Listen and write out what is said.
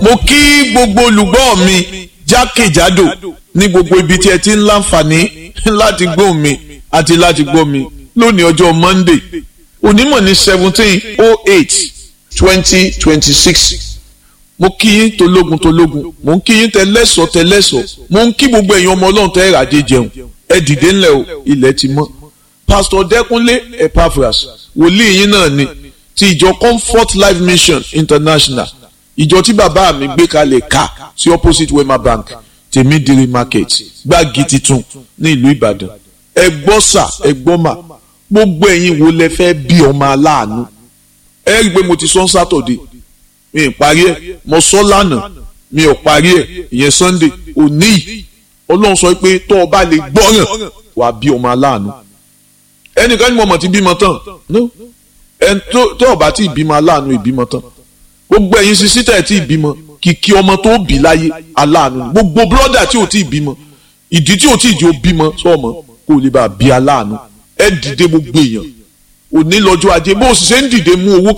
mo kí gbogbo olùgbọ́ mi jákèjádò ní gbogbo ibi tí ẹ ti ń láǹfààní láti gbọ́ mi àti láti gbọ́ mi lónìí ọjọ́ Monday onímọ̀ ní seventeen oh eight twenty twenty six mo kí yín tológun tológun mo ń kí yín tẹlẹ́sọ̀ tẹlẹ́sọ̀ mo ń kí gbogbo èèyàn ọmọ ọlọ́run tẹ́ ìràdé jẹun ẹ dìde ńlẹ̀ o ilẹ̀ ti mọ́ pásítọ̀ dẹ́kunlé epaphras wòlíì yín náà ni ti ìjọ comfort life mission international ìjọ tí bàbá mi gbé kalẹ̀ ká sí opposite wema bank tèmídìrí market gbági titun ní ìlú ìbàdàn ẹ gbọ́ sà ẹ gbọ́ mà gbogbo ẹ̀yin wo lẹ fẹ́ bí ọmọ aláàánú ẹ rí i pé mo ti sọ sátọ̀dé mi ì parí ẹ̀ mo sọ lánàá mi ò parí ẹ̀ ìyẹn sunday òní yìí ọlọ́run sọ pé tó o bá lè gbọ́ràn wàá bí ọmọ aláàánú ẹnìkan ní mo mọ̀ ti bímọ tán ẹn tó o bá ti bímọ aláàánú ìbímọ tán gbogbo ẹ̀yin sisi tẹ̀ tí ìbímọ kìkì ọmọ tó bí láyé aláàánú gbogbo bírọ́dà tí ò tí ì bímọ ìdí tí ò tí ì jẹ́ bímọ sọ́ọ̀mọ́ kó o lè bá a bí aláàánú ẹ dìde gbogbo èèyàn òní lọ́jọ́ ajé bó o sì ṣe ń dìde mú owó